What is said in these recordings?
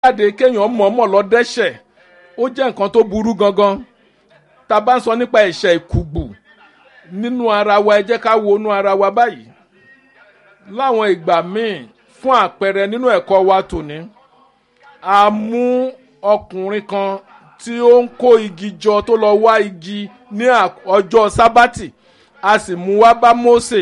jáde kéèyàn mọ̀ọ́mọ̀ lọ dẹ́ṣẹ̀ ó jẹ́ nǹkan tó burú gangan tá a bá ń sọ nípa ẹ̀ṣẹ̀ ìkùgbù nínú ara wa ẹ jẹ́ ká wo inú ara wa báyìí láwọn ìgbà míì fún àpẹẹrẹ nínú ẹ̀kọ́ wa tòní a mú ọkùnrin kan tí ó ń kó igi jọ tó lọ wá igi ní ọjọ́ sábàtì a sì mú wá bá Mósè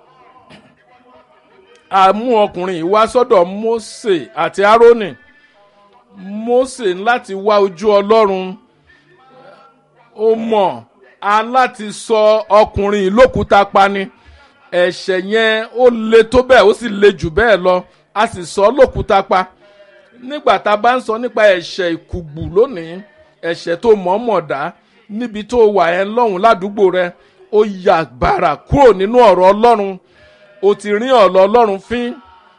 a mú ọkùnrin yìí wá sọ́dọ̀ Mósè àti Árónì Mósè láti wá ojú Ọlọ́run ó mọ̀ a láti sọ ọkùnrin yìí lókúta pani ẹ̀ṣẹ̀ yẹn ó le tó bẹ́ẹ̀ ó sì le jù bẹ́ẹ̀ lọ a sì sọ ọ́ lókúta pa nígbà tá a bá ń sọ nípa ẹ̀ṣẹ̀ ìkùgbù lónìí ẹ̀ṣẹ̀ tó mọ̀ọ́mọ̀ dá níbi tó wà ẹ́ lọ́hùn ládùúgbò rẹ ó yà gbàrà kúrò nínú ọ̀rọ̀ Ọlọ́run o ti rí ọ̀rọ̀ Ọlọ́run fín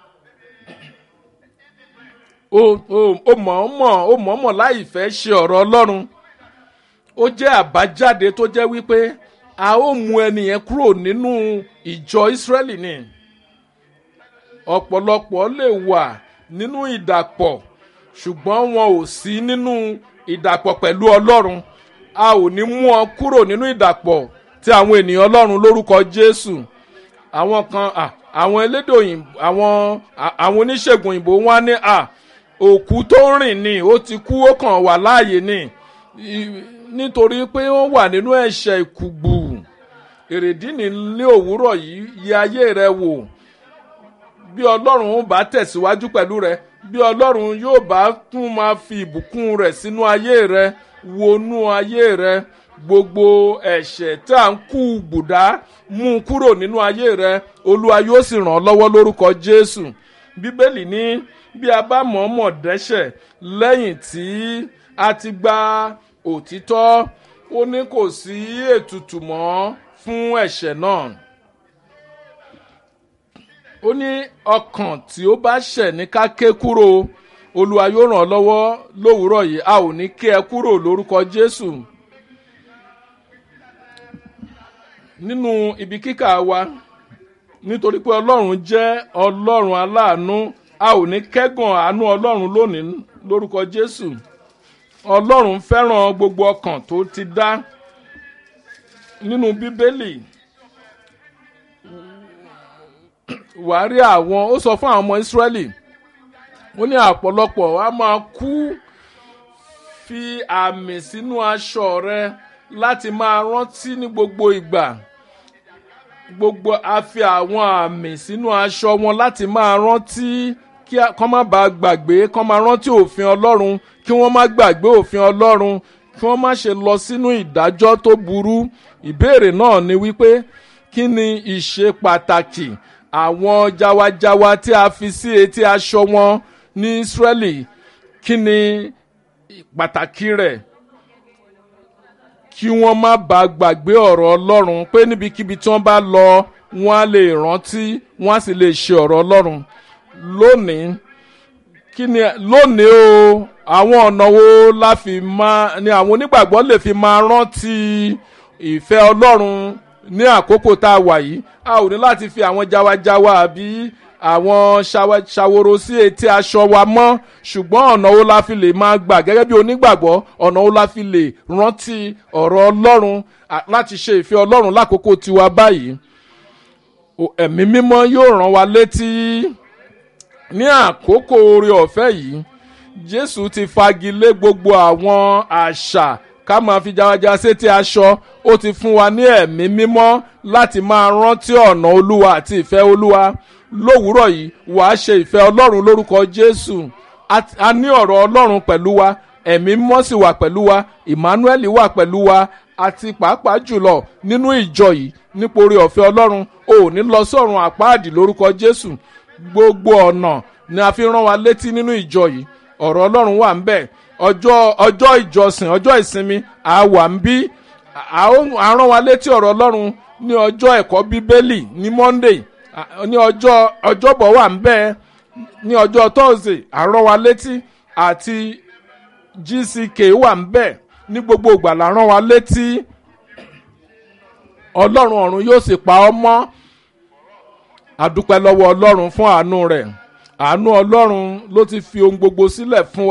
o mọ̀ọ́mọ̀ o mọ̀ọ́mọ̀ láì fẹ́ ṣe ọ̀rọ̀ Ọlọ́run ó jẹ́ àbájáde tó jẹ́ wípé a ó mú ẹnìyẹn kúrò nínú ìjọ Ísírẹ́lì ni ọ̀pọ̀lọpọ̀ lè wà nínú ìdàpọ̀ ṣùgbọ́n wọn ò sí nínú ìdàpọ̀ pẹ̀lú Ọlọ́run a ò ní mú ọ kúrò nínú ìdàpọ̀ tí àwọn ènìyàn Ọlọ́run lórúkọ Jésù àwọn kan àwọn elédè òyìnbó àwọn àwọn oníṣègùn òyìnbó wọn ní à òkú tó rìn ni ó ti kú ó kàn wà láàyè ni nítorí pé wọ́n wà nínú ẹ̀ṣẹ̀ ìkùgbù èrèdí ní ní òwúrọ̀ yìí yẹ ayé rẹ wò bí ọlọ́run bá tẹ̀síwájú pẹ̀lú rẹ bí ọlọ́run yóò bá tún máa fi ìbùkún rẹ̀ sínú ayé rẹ wọnú ayé rẹ gbogbo ẹ̀ṣẹ̀ tá à ń kú gbùdá mú un kúrò nínú ayé rẹ olúwa yóò sì ràn ọ́ lọ́wọ́ lórúkọ jésù bíbélì ní bí a bá mọ̀ọ́mọ̀ dẹ́ṣẹ̀ lẹ́yìn tí a ti gba òtítọ́ ó ní kò sí ètùtù mọ́ fún ẹ̀ṣẹ̀ náà ó ní ọkàn tí ó bá ṣẹ̀ ní ká ké kúrò olúwa yóò ràn ọ́ lọ́wọ́ lówùúrọ̀ yìí a ò ní ké ẹ kúrò lórúkọ jésù nínú ibi kíkà wa nítorí pé ọlọ́run jẹ́ ọlọ́run aláàánú a ò ní kẹ́gàn àánú ọlọ́run lónìí lórúkọ jésù ọlọ́run fẹ́ràn gbogbo ọkàn tó ti dá nínú bíbélì wàá rí àwọn ó sọ fún àwọn ọmọ ìsírẹ́lì ó ní àpọ̀lọpọ̀ a máa kú fi àmì sínú aṣọ rẹ láti máa rántí ní gbogbo ìgbà gbogbo a fi àwọn àmì sínú aṣọ wọn láti máa rántí kí kọ́ má bàa gbàgbé kọ́ máa rántí òfin ọlọ́run kí wọ́n má gbàgbé òfin ọlọ́run kí wọ́n má ṣe lọ sínú ìdájọ́ tó burú ìbéèrè náà ni wípé kí ni ìṣe pàtàkì àwọn jawajawa tí a fi sí etí aṣọ wọn ní Ísírẹ́lì kí ni pàtàkì rẹ̀ kí wọ́n má bàa gbàgbé ọ̀rọ̀ Ọlọ́run pé níbikíbi tí wọ́n bá lọ wọ́n á lè rántí wọ́n á sì lè ṣe ọ̀rọ̀ Ọlọ́run lónìí kí ni lónìí o àwọn ọ̀nà wo la fi máa ni àwọn onígbàgbọ́ lè fi máa rántí ìfẹ́ Ọlọ́run ní àkókò tá a wà yìí a ò ní láti fi àwọn jawajawa àbí àwọn ṣàwòrò sí etí aṣọ wa mọ́ ṣùgbọ́n ọ̀nà wo la fi lè máa gbà gẹ́gẹ́ bí onígbàgbọ́ ọ̀nà wo la fi lè rántí ọ̀rọ̀ Ọlọ́run láti ṣe ìfẹ́ Ọlọ́run lákòókò tiwa báyìí ẹ̀mí mímọ́ yóò rán wa létí ní àkókò oore ọ̀fẹ́ yìí Jésù ti fagilé gbogbo àwọn àṣà ká máa fi jawaja sétí aṣọ ó ti fún wa ní ẹ̀mí mímọ́ láti máa rántí ọ̀nà olúwa àti ìfẹ́ olúwa lówùúrọ̀ yìí wàá ṣe ìfẹ́ ọlọ́run lórúkọ jésù a ní ọ̀rọ̀ ọlọ́run pẹ̀lú wa ẹ̀mí mímọ́ sì wà pẹ̀lú wa emmanuel wà pẹ̀lú wa àti pàápàá jùlọ nínú ìjọ yìí nítorí ọ̀fẹ́ ọlọ́run ò ní lọ sọ́run àpáàdì lórúkọ jésù gbogbo ọ̀nà ni a fi rán wa létí nínú ìjọ yìí ọ̀rọ̀ ọlọ́run wà ń bẹ̀ ọjọ́ ọjọ́ ìjọsìn ọjọ́ ìsinmi a wà ń bí a rán wa létí ọ̀rọ̀ ọlọ́run ní ọjọ́ ẹ̀kọ́ bíbélì ní monday ní ọjọ́ ọjọ́bọ̀ wà ń bẹ̀ ní ọjọ́ thursday a rán wa létí àti gck wà ń bẹ̀ ní gbogbo ìgbà la rán wa létí ọlọ́run ọ̀run yóò sì pa ọ́ mọ́ àdúpẹ́ lọ́wọ́ ọlọ́run fún àánú rẹ̀ àánú ọlọ́run ló ti fi ohun gbogbo sílẹ̀ fún wa.